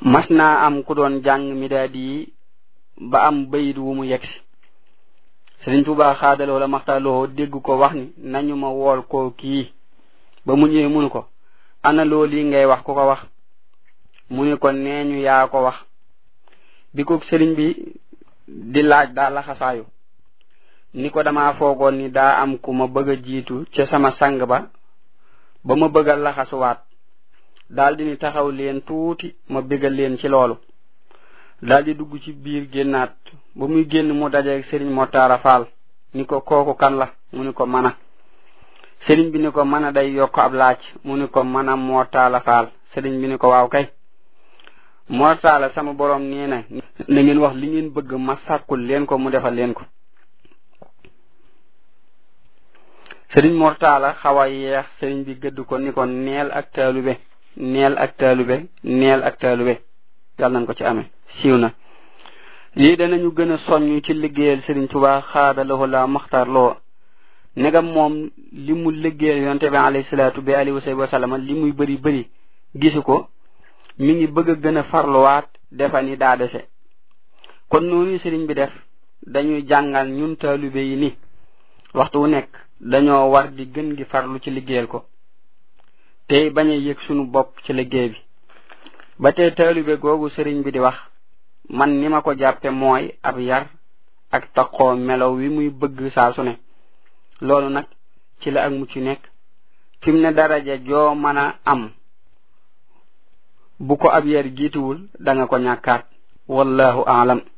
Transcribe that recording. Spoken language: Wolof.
mas naa am ku doon jàng midaadi yi ba am bayit wu mu yegsi sëriñ Tuubaa xaadaloo la maxtaaloo dégg ko wax ni nañu ma wool koo kii ba mu ñëwee munu ko ana loo lii ngay wax ku ko wax mu ni ko neeñu yaa ko wax bi ko sëriñ bi di laaj daa laxasaayu ni ko dama foogoon ni daa am ku ma bëgg a jiitu ca sama sang ba ba ma bëgg a laxasuwaat daldi ni taxaw leen tuuti ma bégal leen ci loolu daldi dugg ci biir génnaat ba muy génn mu dajeeg sëriñ Motaara Faal ni ko kooku kan la mu ni ko mana sëriñ bi ni ko mana day yokk ab laaj mu ni ko mana Motaala Faal sëriñ bi ni ko waaw kay Motaala sama borom nee na na ngeen wax li ngeen bëgg ma sàkkul leen ko mu defal leen ko sëriñ Mortala xaw a yeex sëriñ bi gëdd ko ni ko neel ak taalube neel ak taalube neel ak taalube yàlla nañ ko ci amee siiw na lii danañu gën a soññ ci liggéeyal sëriñ Tuubaa xaada lahu la maxtar loo negam moom li mu liggéeyal yonte bi alayhi salaatu bi alihi wa sallam li muy bëri bëri gisu ko mi ngi bëgg a gën a farluwaat defa ni daa dese kon noonu sëriñ bi def dañuy jàngal ñun taalube yi ni waxtu wu nekk dañoo war di gën gi farlu ci liggéeyal ko tey bañ a yëg sunu bopp ci liggéey bi ba tey taalube googu sëriñ bi di wax man ni ma ko jàppe mooy ab yar ak taqoo melow wi muy bëgg saa su ne loolu nag ci la ak mucc nekk fi mu ne daraja joo mën a am bu ko ab yar jiituwul da nga ko ñàkkaat wallahu aalam